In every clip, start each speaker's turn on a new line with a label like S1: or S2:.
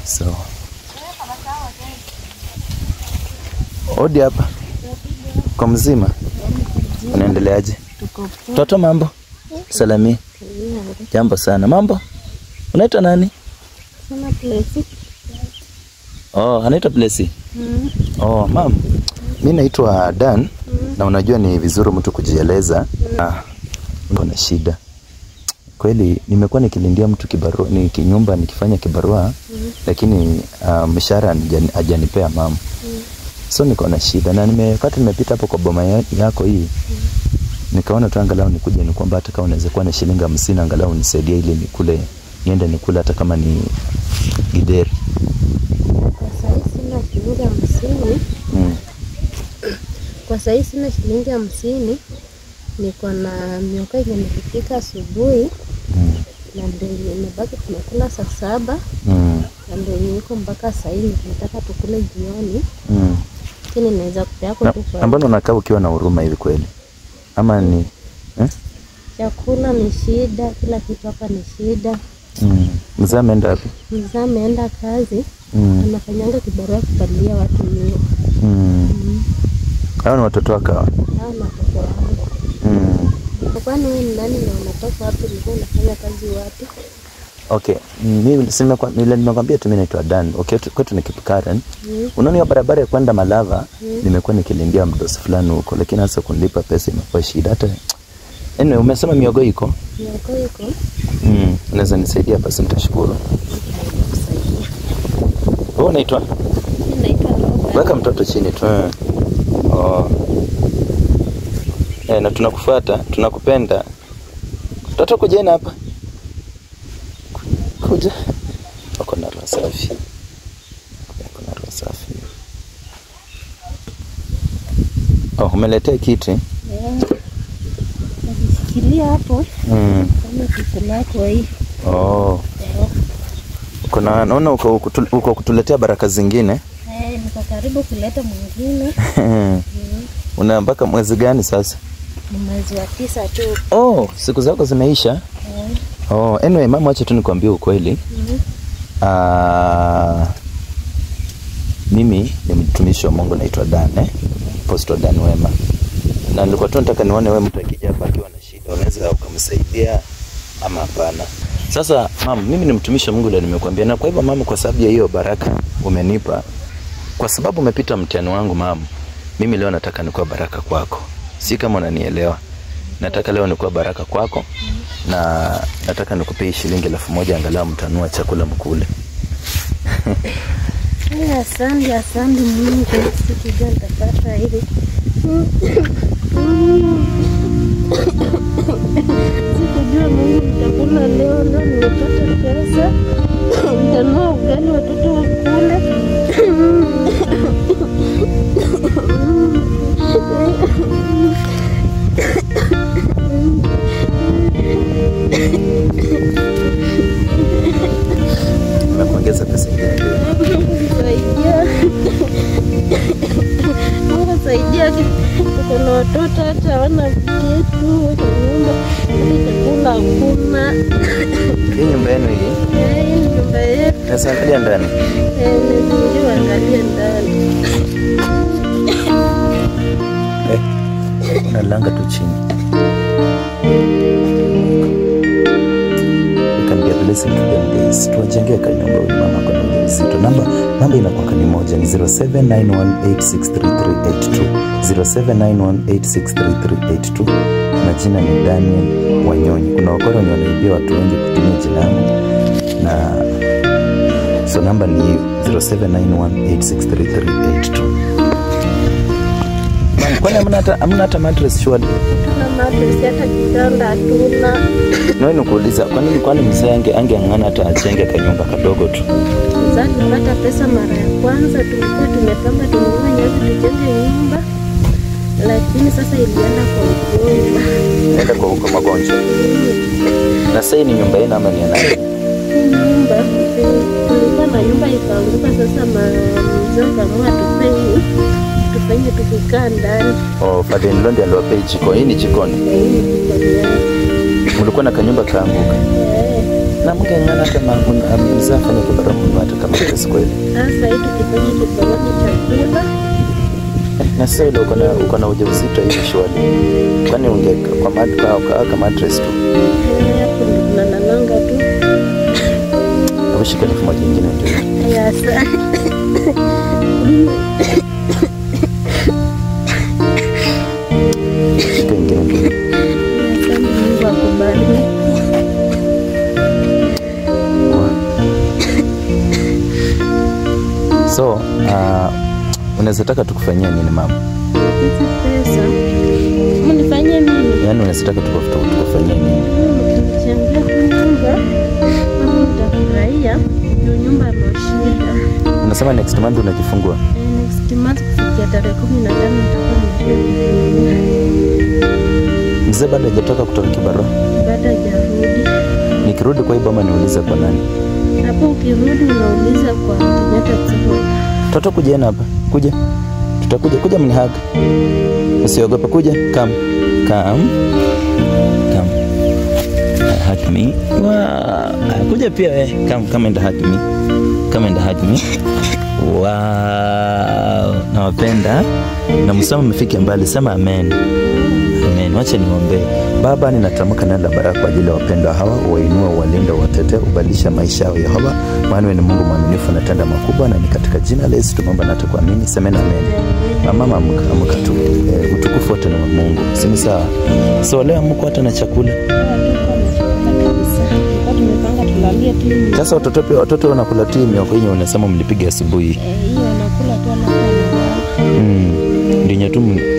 S1: Sawa. Odi hapa. Kwa mzima. Unaendeleaje?
S2: Tuko
S1: Toto mambo? Salami. Jambo sana. Mambo? Unaitwa nani?
S2: sana place.
S1: Oh, anaitwa Blessy. Oh, mam. Mimi naitwa Dan na unajua ni vizuri mtu kujieleza. Ah, niko na shida. Kweli nimekuwa nikilindia mtu kibarua ni kinyumba nikifanya kibarua lakini uh, mshahara hajani- hajanipea mam. So niko na shida na nimepata nimepita hapo kwa boma ya- yako hii. Nikaona tu angalau nikuje ni kwamba hata kama unaweza kuwa na shilingi hamsini angalau nisaidie ili nikule niende nikule hata kama ni gideri.
S2: Kwa sahii sina shilingi hamsini.
S1: Mm.
S2: Kwa sahii sina shilingi hamsini. Niko na mioka yenye nilipika asubuhi
S1: Mm.
S2: na ndio yenye imebaki tunakula saa saba
S1: Mm.
S2: na ndio yenye iko mpaka saa hii tunataka tukule jioni,
S1: Mm.
S2: lakini naweza kupeako
S1: Na-
S2: tu
S1: na
S2: kwa
S1: mbona unakaa ukiwa na huruma hivi kweli? Ama ni eh?
S2: chakula ni shida, kila kitu hapa ni shida.
S1: mm. Mzee ameenda wapi?
S2: Mzee ameenda kazi,
S1: Mm.
S2: anafanyanga kibarua kupalilia watu nyumba.
S1: Mm. Hao ni watoto wako hawa?
S2: Hao na watoto wangu.
S1: Mm.
S2: Kwani wewe ni nani na unatoka wapi? Ulikuwa unafanya kazi wapi?
S1: Okay, mimi si nimekwa- nile- nimekwambia tu mimi naitwa Dan. Okay, tu- kwetu ni Kipkaren.
S2: Mm.
S1: Unaona hiyo barabara ya kwenda Malava, nimekuwa nikilindia mdosi fulani huko, lakini hasa kunilipa pesa imekuwa shida. Hata anyway, umesema miogo iko?
S2: Mioko iko
S1: Mm. Unaweza nisaidia basi, nitashukuru.
S2: kusaidia.
S1: Wewe unaitwa?
S2: Mimi naitwa Roba.
S1: Weka mtoto chini tu. eh. Oh. Eh, na tunakufuata, tunakupenda. Mtoto kujeni hapa. Kuja. Wako na roho safi. Wako na roho safi. Oh, umeletea kiti?
S2: Eh, Najishikilia hapo
S1: Mm.
S2: kama kitu lako hii.
S1: Oh. Kuna naona uko kutu- uko kutuletea baraka zingine.
S2: Eh, niko karibu kuleta mwingine.
S1: Una mpaka mwezi gani sasa?
S2: Ni mwezi wa tisa tu.
S1: Oh, siku zako zimeisha?
S2: Eh,
S1: Oh, anyway, mama, acha tu nikwambie ukweli.
S2: mhm.
S1: Ah, mimi ni mtumishi wa Mungu naitwa Dan eh? Apostle Dan Wema. Na nilikuwa tu nataka nione wewe mtu akija hapa akiwa na shida unaweza ukamsaidia ama hapana. Sasa mama, mimi ni mtumishi wa Mungu ndio nimekuambia na kwa hivyo mama, kwa sababu ya hiyo baraka umenipa, kwa sababu umepita mtihani wangu mama, mimi leo nataka nikuwa baraka kwako. Si kama unanielewa. Nataka leo nikuwa baraka kwako na nataka nikupee shilingi elfu moja angalau mtanua chakula mkule.
S2: Eh, Asante, asante Mungu. Sikujua nitapata hivi. Sikujua Mungu nitakula leo, leo nimepata pesa. Nitanua ugali watoto wakule.
S1: Nakuongeza pesa ingine ndio.
S2: Saidia. Mungu saidia. Tuko na watoto hata hawana kitu, wako nyumba, hata chakula hakuna.
S1: Hii nyumba yenu hii
S2: Eh, hii ni nyumba yetu.
S1: naweza angalia ndani.
S2: Eh, nimezingiwa, angalia ndani.
S1: Eh, unalanga tu chini. You can be a blessing to them guys. Tuwajengee kanyumba huyu mama kwa ujauzito. Namba namba inakuwa ni moja ni 0791863382. 0791863382. Majina ni Daniel Wanyonyi. Kuna wakora wenye wanaibia watu wengi kutumia jina yangu na so namba ni hiyo 0791863382. Ma'am, Kwani hamna hata hamna hata mattress shwari?
S2: Tuna matress, hata kitanda hatuna.
S1: Nawe nikuuliza, kwa nini kwani mzee ange angeng'ang'ana hata ajenge kanyumba kadogo tu?
S2: Sasa tulipata pesa mara ya kwanza, tulikuwa tumepanga tununue nyasi tujenge nyumba, lakini sasa ilienda kwa ugonjwa.
S1: Naenda kwa huko magonjwa. Na sasa hii ni nyumba yenu ama ni ya nani?
S2: Hii nyumba tulikuwa na nyumba ikaanguka, sasa mzee akaamua tufanye tufanye tukikaa ndani.
S1: Oh, Father in law ndiye aliwapea hii jiko. Hii ni jikoni.
S2: Na hii ni jikoni yake.
S1: Mlikuwa na kanyumba kaanguka.
S2: Eh,
S1: na mngeng'ana hata mzee afanye kibarua mno hata kama pesa kweli.
S2: Sasa hii tukifanya kibarua chakula
S1: Na sasa ile uko na uko na ujauzito hivi shwari. Kwani unge kwa mat kwa kwa kama mattress tu.
S2: eh, hapo ndio tunalalanga tu.
S1: Au shika elfu moja nyingine ndio.
S2: Ya sa
S1: Shika nyingine ndio.
S2: Asante Mungu akubariki.
S1: So, uh, unaweza taka tukufanyia nini mama?
S2: Hizi pesa mnifanyie nini?
S1: Yaani unaweza taka tukufu- tukufanyie nini?
S2: Mkinichangia tu nyumba hapo nitafurahia. Juu nyumba imeshinda.
S1: Unasema next month unajifungua.
S2: Eh, Next month kufikia tarehe kumi na tano nitakuwa nimefungua.
S1: Mzee bado hajatoka kutoka kibarua.
S2: Baada hajarudi
S1: Nikirudi kwa hii boma niulize kwa nani?
S2: hapo, ukirudi unauliza kwa Kenyatta Sacco.
S1: Toto kujeni hapa. Kuja. Tutakuja. Kuja mnihaga. Usiogope kuja. Come. Come. Come. Uh, hug me. Wow. Kuja pia we. Come, come and hug me. Come and hug me. Wow. Nawapenda. Na msama mmefika mbali. Sema amen. Amen. Wacha niombe. Baba, ninatamka neno la baraka kwa ajili ya wapendwa hawa, uwainue, uwalinde, uwatetee, ubadilisha maisha yao Yehova, maana wewe ni Mungu mwaminifu na tenda makubwa, na ni katika jina la Yesu tumeomba na tukuamini. Semeni amen. Na mama amka, amka tu. E, utukufu wote ni wa Mungu. Si ni sawa? So leo amko hata na chakula.
S2: Hatuko na chakula kabisa. Tulikuwa tumepanga tulalie tu hivi.
S1: Sasa watoto pia watoto wanakula tu mioko yenye unasema mlipiga asubuhi.
S2: Eh, hiyo wanakula tu alafu wanalala.
S1: Mm. Ndinya tu m-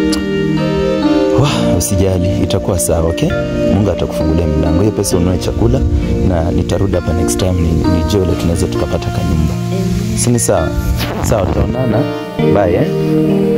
S1: Wah, usijali itakuwa sawa okay mungu atakufungulia milango hiyo pesa ununue chakula na nitarudi hapa next time ni, nijue ile tunaweza tukapata kanyumba
S2: Eh,
S1: si ni sawa sawa tutaonana bye eh?